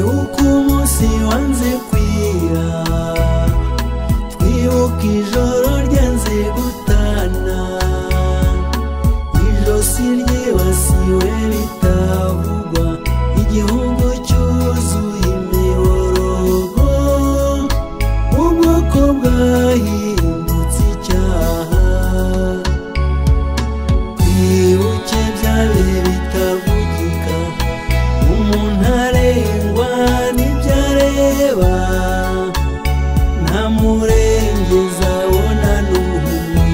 uko umunsi wanze kwira twibuka ijoro ryanze gutana ijosi ryibasiwe bitavugwa igihugu cyuzuye imiborogo ubwoko bwahindutse icyaha twibuke bya bihe bitavugika umuntu arengwa n'ibyo areba ntamurengeza abona n'umwe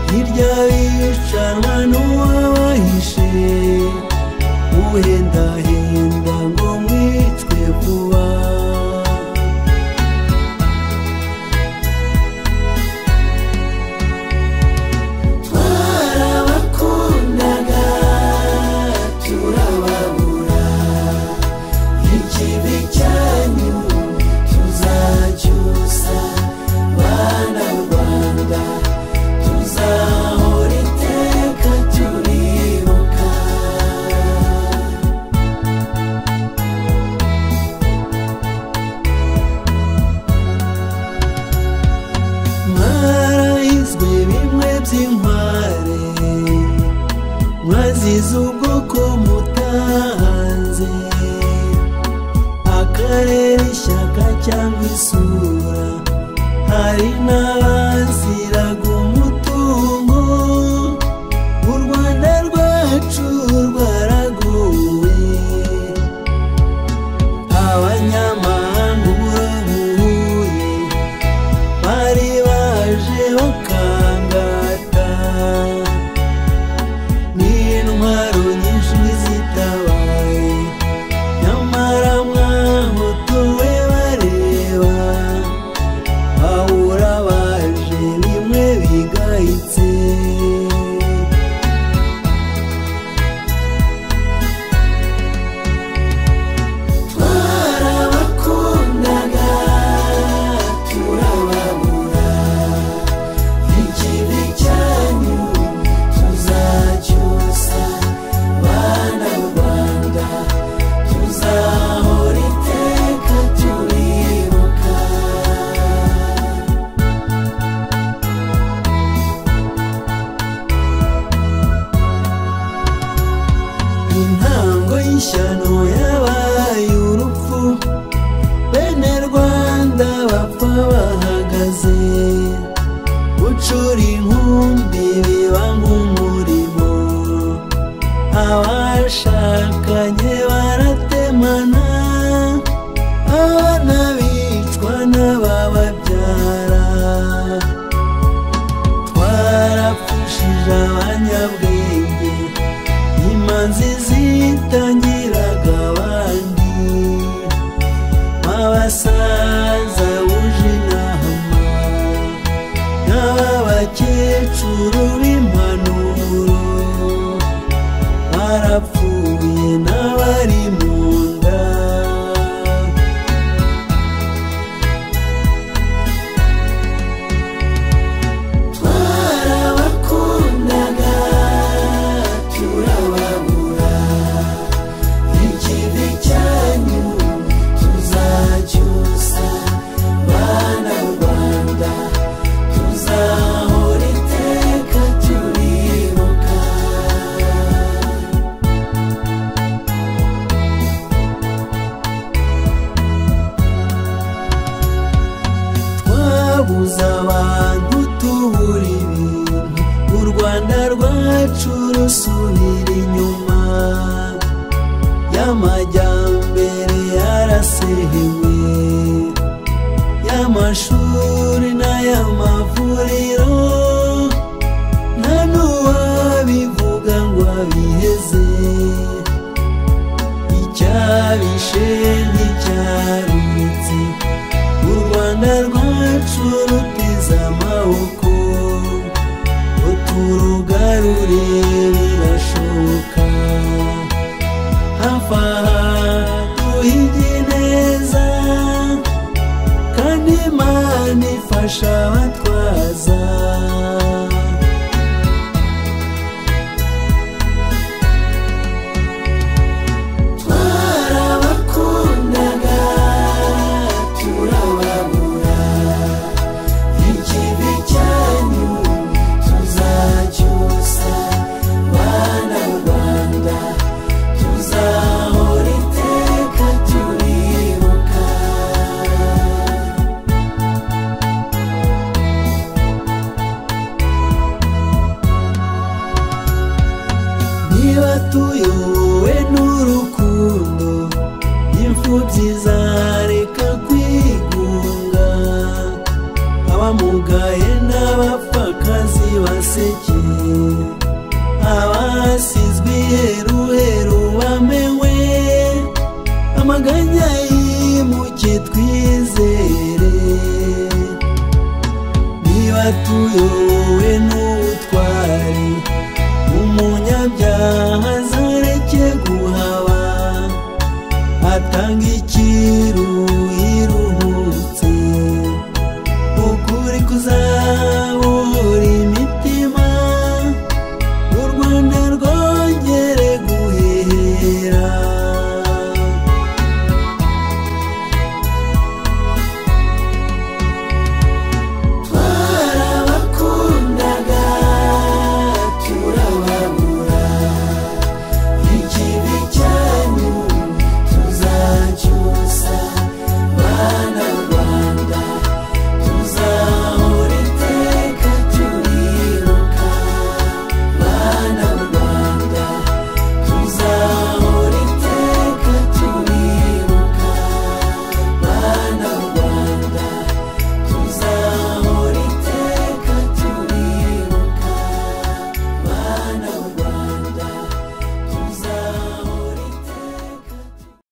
hirya bicanwa n'uwabahishe uhendahenda ngo mwicwe vuba twarabakundaga turababura ikibi cyanyu tuzacyusa bana rwanda tuzahora iteka turibuka mwarahizwe bimwe by'inkware mwazize ubwoko mutahanze akarere ishyaka cyangwa isura hari n'abaziraga umutungo u rwanda rwacu rwaraguwe abanyamahanga ubuhuye bari baje bakangata n'intwaro nyinshi zitabaye nyamara mwahotowe bareba bahura baje bimwe bigayitse twarabakundaga turababura ikibi cyanyu tuzacyusa bana rwanda tuzahora iteka turibuka intango y'ishyano yabaye urupfu bene rwanda bapfa bahagaze gucura inkumbi biba nk'umurimo abashakanye baratemana abana bicwa n'abababyara twarapfushije abanyabwenge imanzi zitangiraga abandi b'abasaza buje inama n'ab'abakecuru b'impanuro barapfuye n'abari mu nda twarabakundaga turababura ikibi cyanyu tuzacyusa bana rwanda tuzahora iteka turibuka twabuze abantu tubura ibintu u rwanda rwacu rusubira inyuma y'amajyambere yarasehewe y'amashuri n'ay'amavuriro nta n'uwabivuga ngo abiheze icyabishe nticyarutse u rwanda rwacu ruteze amaboko ngo turugarure birashoboka hafi aha duhige neza kandi imana ifasha abatwaza twarabakuye zizareka kwigunga abamugaye n'abapfakazi baseke abasizwe iheruheru bamewe amaganya yimuke twizere niba tuyobowe